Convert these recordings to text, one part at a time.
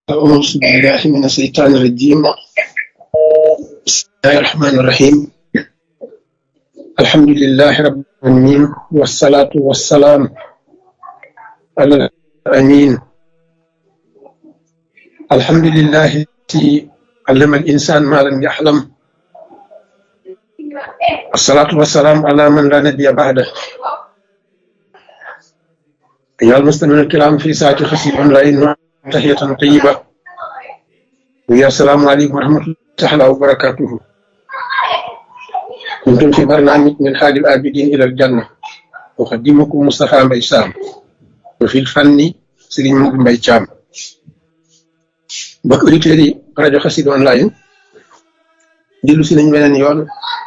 أعوذ بالله من الشيطان الرجيم بسم الله الرحمن الرحيم الحمد لله رب العالمين والصلاة والسلام على الأمين الحمد لله الذي علم الإنسان ما لم يحلم الصلاة والسلام على من لا نبي بعده أيها المسلمون الكرام في ساعة خسيب أونلاين تحية طيبة ويا السلام عليكم ورحمة الله تعالى وبركاته كنتم في برنامج من حال الآبدين إلى الجنة أقدمكم مصطفى مبيسام وفي الفن سليم مبيسام bokk auditeurs yi rajo Xassida online dellu si nañ beneen yoon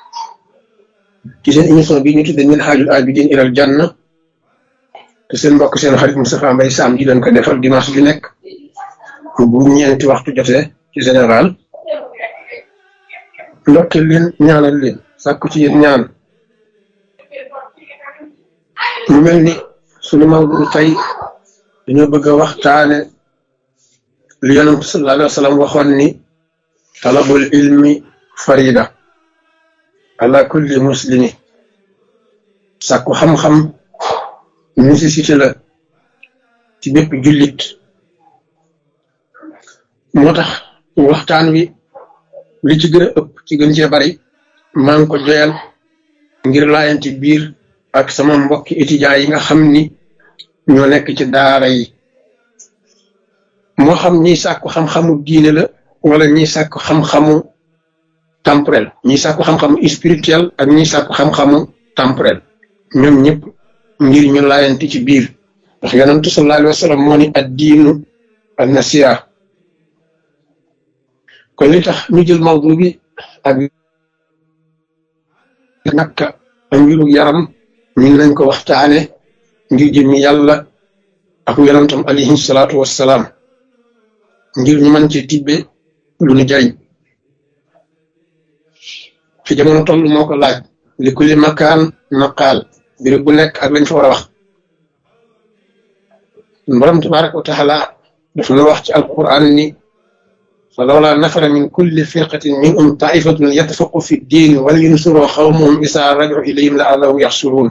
ci seen émission bi ñu tudde min haajul abidin ilal janna te seen mbokk seen xarit Moustapha Mbaye Sam di leen ko defal dimanche bi nekk bu ñeenti waxtu jotee ci général ndokkeel leen ñaanal leen sàkku ci yéen ñaan mu mel ni sunu mawdu tey dañoo bëgg a waxtaane li yonent sallallahu alayhi wa sallam waxoon ni talabul ilmi farida ala kulli muslimi sàkku xam-xam nécessité la ci bépp jullit moo tax waxtaan wi li ci gën a ëpp ci gën cee bari maa ngi ko joyal ngir laayanti biir ak sama mbokki étudiants yi nga xam ni ñoo nekk ci daara yi moo xam ñiy sàkku xam-xamu diine la wala ñiy sàkku xam-xamu temporel ñiy sàkku xam-xamu spirituel ak ñiy sàkku xam-xamu temporel ñoom ñëpp ngir ñu laayanti ci biir ndax yonentu sallallahu alayhi wa sallam moo ni ad diinu an nasiha kon li tax ñu jël mawdu bi ak nakka ak mbiru yaram ñu ngi lañ ko waxtaane ngir jëmmi yàlla ak yonentam alayhi salaatu wassalaam ngir ñu mën ci tibbe lu ñu jariñ fi jamono toll moo ko laaj li kulli makaan maqaal béréb bu nekk ak lañ fa war a wax borom tabaraka wa taala daf na wax ci alquran ni fa lawla nafara min kulli firqatin minhum taifatun yatafaqu fi ddin wal yunsuru xawmahum isa raju ilayhim la allahum yaxsuruun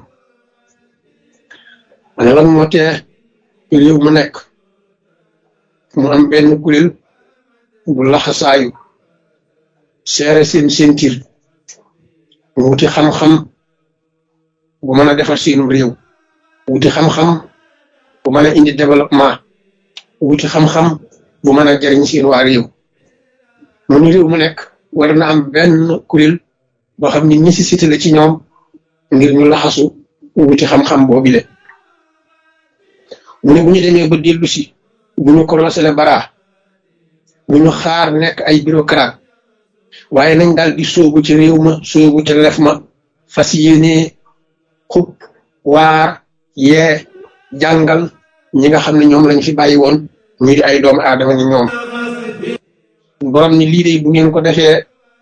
ma ne lan moo tee réew mu nekk mu am benn kuréel bu laxasaayu seere seen sentir wuti xam-xam bu mën a defar seenum réew wuti xam-xam bu mën a indi développement wuti xam-xam bu mën a jariñ seen waa réew noonu réew mu nekk war na am benn kuréel boo xam ni nécessité la ci ñoom ngir ñu laxasu wuti xam-xam boobile mu ne bu ñu demee ba dellu si bu ñu korosé le bara bu ñu xaar nekk ay bureaucrate waaye nañ daal di sóobu ci réew ma sóobu ci lef ma fas yéene xub waar yee jàngal ñi nga xam ne ñoom lañ fi bàyyi woon ñu di ay doomu aadama ni ñoom borom ni lii de bu ngeen ko defee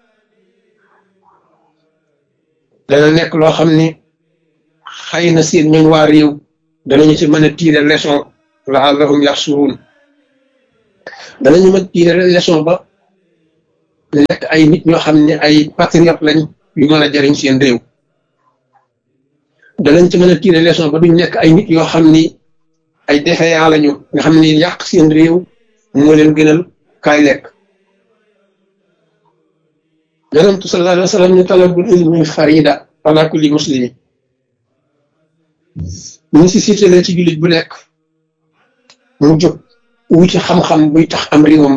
dana nekk loo xam ni xëy na seen ñooñ waa réew danañu ci mën a tiire leçon laallahum yaxsuruun danañu mën tiire leçon ba nekk ay nit ñoo xam ne ay patriote lañ yu mën a jariñ seen réew danañ ci mën a tiire leçon ba duñ nekk ay nit yoo xam ni ay défaillant lañu nga xam ni yàq seen réew moo leen gënal kaay lekk yonentu sallallahu alayhi wa sallam ni talabul ilmi farida ala kulli muslimi nécessité la ci jullit bu nekk mu jóg wuti xam-xam buy tax am réewam